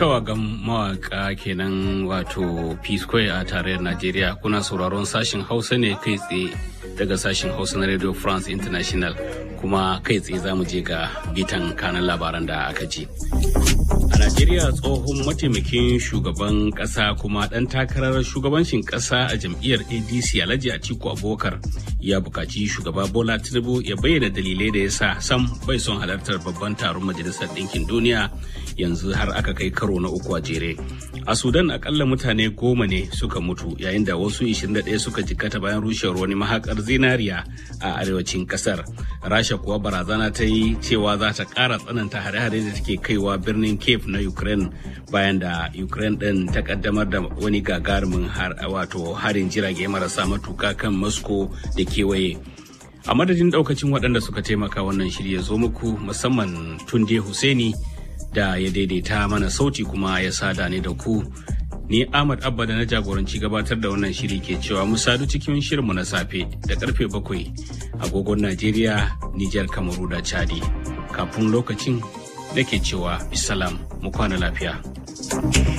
tawagan mawaka kenan wato p square a tarayyar najeriya kuna sauraron sashen hausa ne kai tsaye daga sashen hausa na radio france international kuma kai tsaye za mu je ga bitan kanan labaran da aka ji a najeriya tsohon mataimakin shugaban kasa kuma dan takarar shugabancin kasa a jam'iyyar adc alhaji atiku abubakar ya buƙaci shugaba bola tinubu ya bayyana dalilai da ya sa sam bai son halartar babban taron majalisar ɗinkin duniya yanzu har aka kai karo na uku a jere a sudan akalla mutane goma ne suka mutu yayin da wasu 21 suka jikkata bayan rushewar wani mahakar zinariya a arewacin kasar rasha kuwa barazana ta yi cewa za ta ƙara tsananta hare-hare da take kaiwa birnin cape na ukraine bayan da ukraine ɗin ta kaddamar da wani gagarumin wato harin jirage marasa matuka kan moscow da kewaye a madadin daukacin waɗanda suka taimaka wannan shirya zo muku musamman tunde Hussaini da ya daidaita mana sauti kuma ya sada ne da ku ni ahmad abba da na jagoranci gabatar da wannan shiri ke cewa mu sadu cikin shirinmu na safe da karfe bakwai agogon najeriya nijar kamaru da chadi kafin lokacin nake cewa bisalam mu kwana lafiya